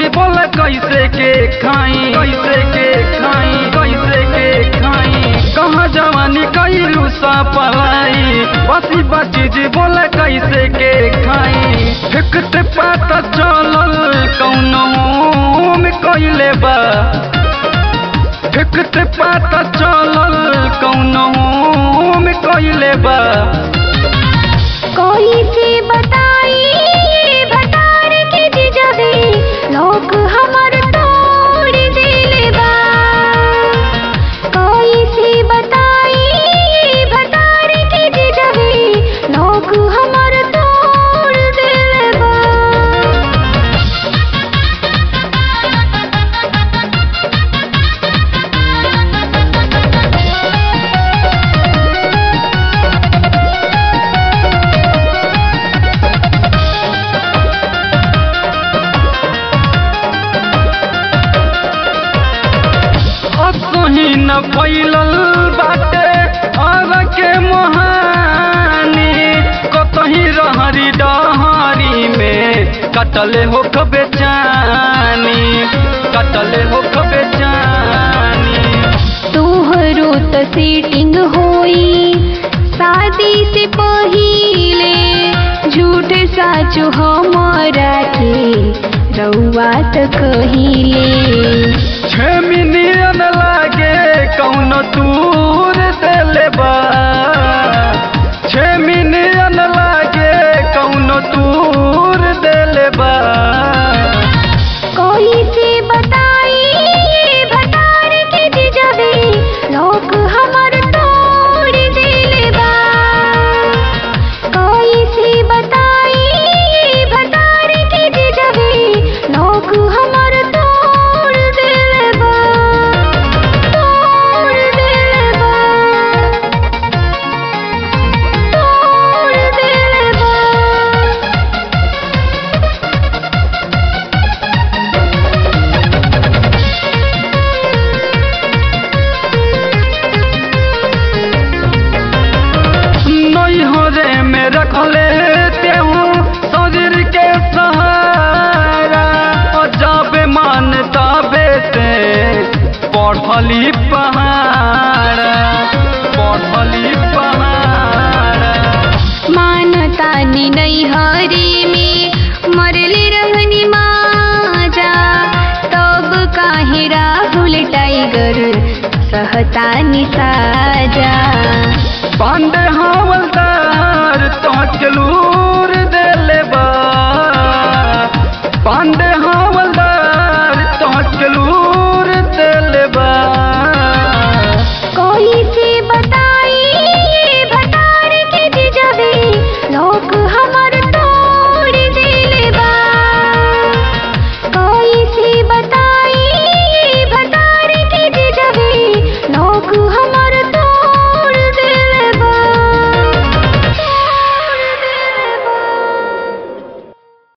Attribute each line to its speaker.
Speaker 1: भौजी बोल कैसे के खाई कैसे के खाई कैसे के खाई कहाँ जवानी कैलू सा पलाई बसी बची जी बोल कैसे के खाई फेंकते पाता चलल कौनो में कैले बा फेंकते पाता चलल कौनो में कैले बा
Speaker 2: कोई से बताई भटार के जिजबे लोग हमर तोड़ दिले बा कोई से बताई भटार के जिजबे लोग हमर तोड़ दिले बा
Speaker 1: असही न फैलल बाटे आग के मोहानी कतही रहरी डहरी में कटले हो बेचानी कटले हो बेचानी
Speaker 2: तोहरो त सीटिंग होई शादी से पहिले झूठ साचो हमारा के रउआ त कहिले
Speaker 1: छे मिलियन लागे कौन दूर से लेबा छे मिलियन लागे कौन दूर दे लेबा
Speaker 2: कोई से बताई भटार के जिजबे लोग हमर तोड़ दिले बा कोई से बताई भटार के जिजबे लोग हमर तोड़ दिले बा तोड़ दिले बा तोड़ दिले बा
Speaker 1: नैहरे में रखले तेहू शरीर के सहारा और जाबे मानता बेटे पढ़ली पहाड़ा पढ़ली पहाड़ा
Speaker 2: मानता नि नैहरी में मरले रहनी माजा तब काहे राहुल टाइगर सहता नि साजा
Speaker 1: पांडे हवलदार तो चलू